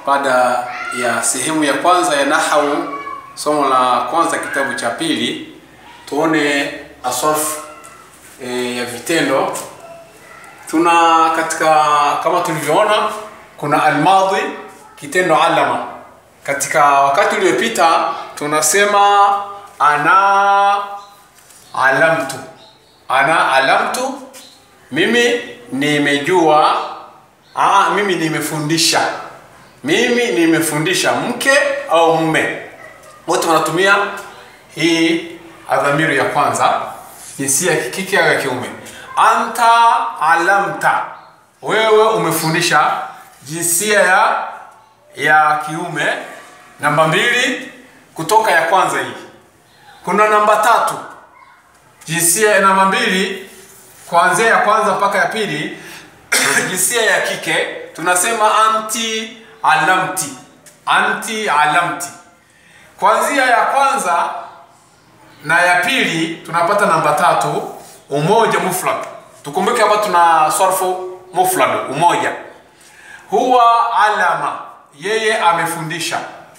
baada ya sehemu ya kwanza ya nahau, somo la kwanza kitabu cha pili, tuone asarf e, ya vitendo. Tuna katika kama tulivyoona, kuna almadhi, kitendo alama. Katika wakati uliopita tunasema ana alamtu, ana alamtu, mimi nimejua. Aa, mimi nimefundisha mimi nimefundisha mke au mume, wote wanatumia hii adhamiru ya kwanza, jinsia ya kike au ya kiume. Anta alamta, wewe umefundisha, jinsia ya ya kiume. Namba mbili kutoka ya kwanza hii. Kuna namba tatu, jinsia ya namba mbili, kuanzia ya kwanza mpaka ya pili jinsia ya kike tunasema anti alamti, anti alamti. Kuanzia ya kwanza na ya pili tunapata namba tatu, umoja mufrad. Tukumbuke hapa tuna sarfu mufrad, umoja. Huwa alama, yeye amefundisha.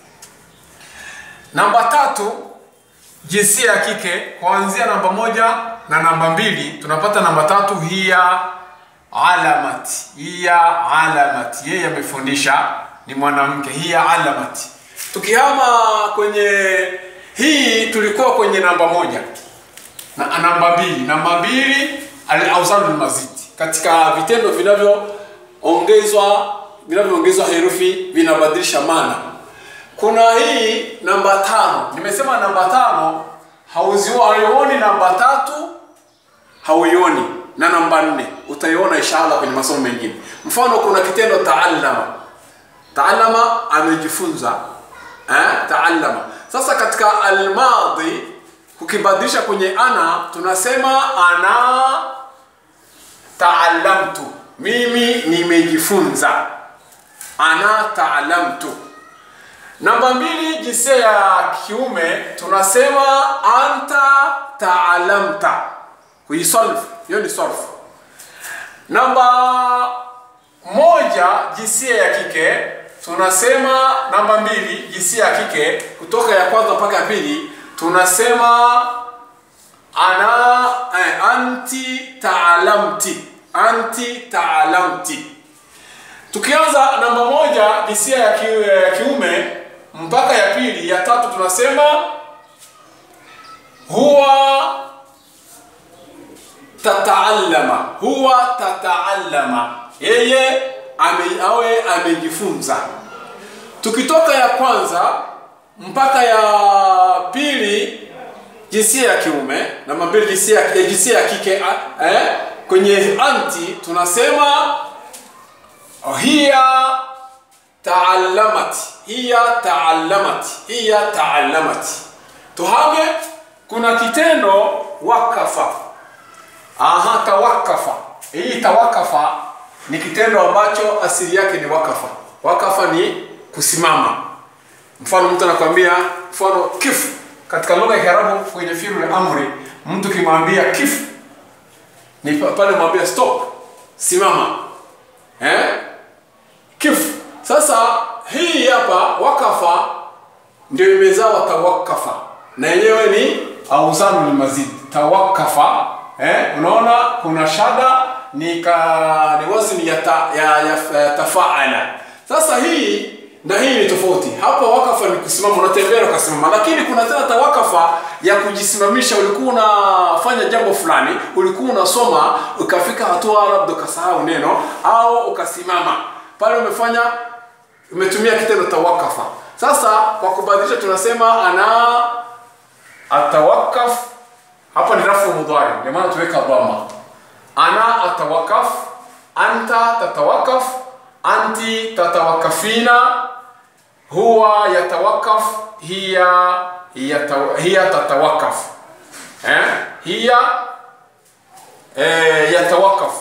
Namba tatu jinsia ya kike, kuanzia namba moja na namba mbili tunapata namba tatu, hiya alamati, hiya alamati, yeye amefundisha ni mwanamke, hiya alamati. Tukihama kwenye hii, tulikuwa kwenye namba moja na namba mbili. Namba mbili al-awzan al-mazid, katika vitendo vinavyoongezwa vinavyoongezwa herufi vinabadilisha maana. Kuna hii namba tano, nimesema namba tano hauzioni, namba tatu hauioni na namba nne utaiona inshallah kwenye masomo mengine. Mfano, kuna kitendo taallama. Taallama amejifunza, eh, taallama. Sasa katika almadhi kukibadilisha kwenye ana tunasema ana taallamtu, mimi nimejifunza. Ana taallamtu. Namba mbili jinsia ya kiume tunasema anta taallamta, kuisolve hiyo ni solve. Namba moja jinsia ya kike tunasema, namba mbili jinsia ya kike kutoka ya kwanza mpaka ya pili tunasema ana eh, anti taalamti, anti taalamti. Tukianza namba moja jinsia ya, ki, ya kiume mpaka ya pili ya tatu tunasema huwa tataallama huwa tataallama, yeye ame, awe amejifunza. Tukitoka ya kwanza mpaka ya pili jinsia ya kiume, namba mbili jinsia ya jinsia ya kike eh, kwenye anti tunasema hiya taallamat, hiya taallamat, hiya taallamat. Tuhame, kuna kitendo wakafa Aha, tawakafa. Hii tawakafa ni kitendo ambacho asili yake ni wakafa. Wakafa ni kusimama. Mfano mtu anakwambia, mfano kif katika lugha ya Kiarabu kwenye fi'l amri, mtu kimwambia kif ni pale mwambia stop, simama. Eh? Kif. Sasa hii hapa wakafa ndio imezawa tawakafa. Na yenyewe ni auzanul mazid. Tawakafa Eh, unaona kuna shada ni ka ni wazni ya, ta, ya, ya, ya tafaala. Sasa hii na hii ni tofauti. Hapa wakafa ni kusimama, unatembea ukasimama, lakini kuna tena tawakafa ya kujisimamisha. Ulikuwa unafanya jambo fulani, ulikuwa unasoma, ukafika hatua labda ukasahau neno au ukasimama pale, umefanya umetumia kitendo tawakafa. Sasa kwa kubadilisha tunasema ana atawakaf hapa ni rafu mudhari, ndio maana tuweka dhamma. Ana atawakaf, anta tatawakaf, anti tatawakafina, huwa yatawakaf, hiya yataw, hiya tatawakaf, eh? hiya eh, yatawakaf.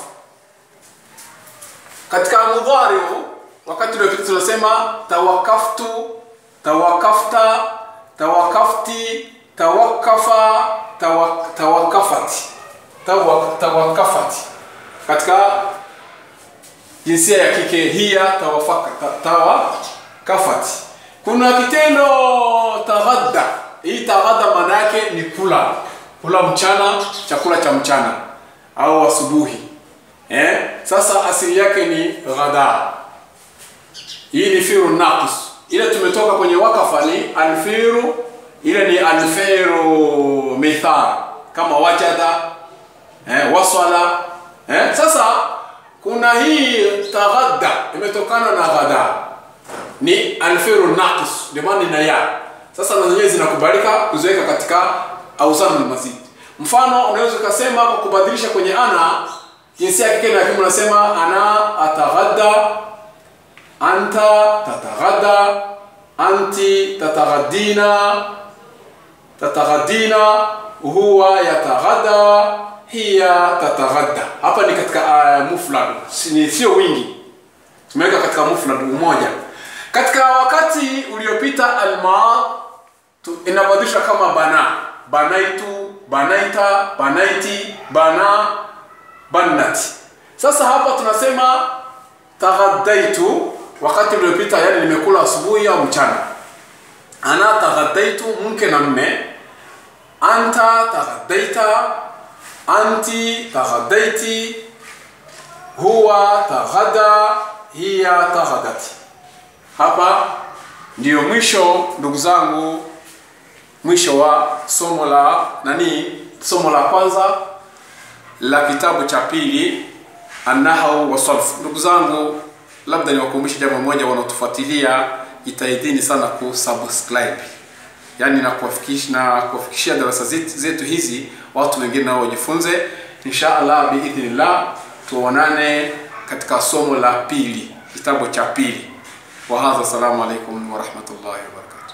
Katika mudhari wakati uliopita tunasema tawakaftu, tawakafta, tawakafti, tawakafa tawak, tawakafati tawak, tawakafati katika jinsia ya kike hiya tawafaka, ta- tawa kafat kuna kitendo taghadda hii taghadda maana yake ni kula kula mchana chakula cha mchana au asubuhi eh? sasa asili yake ni ghada hii ni firu naqis ile tumetoka kwenye wakafa ni alfiru ile ni alfiru mithal kama wajada eh, wasala eh? sasa kuna hii taghadda imetokana na ghada ni alfiru naqis ndio maana ina ya sasa na zenyewe zinakubalika kuziweka katika auzanu almazid mfano unaweza ukasema kwa kubadilisha kwenye ana jinsia ya kike na kiume unasema ana ataghadda anta tataghadda anti tataghaddina tataghaddina huwa yataghadda hiya tataghadda hapa ni katika uh, mufrad si- sio wingi tumeweka katika mufrad umoja katika wakati uliopita alma tu- inabadilishwa kama bana banaitu banaita banaiti bana bannati sasa hapa tunasema taghadaitu wakati uliopita yani nimekula asubuhi au mchana ana taghadaitu mke na mme anta taghadaita anti taghadaiti huwa taghada hiya taghadati hapa ndiyo mwisho ndugu zangu mwisho wa somo la nani somo la kwanza la kitabu cha pili annahau wasalf ndugu zangu labda niwakumbushe jambo moja wanaotufuatilia jitahidini sana kusubscribe yaani na kuwafikisha na kuwafikishia darasa zetu, zetu hizi watu wengine nao wajifunze insha allah biidhnillah tuonane katika somo la pili kitabu cha pili wahadha assalamu alaikum warahmatullahi wabarakatuh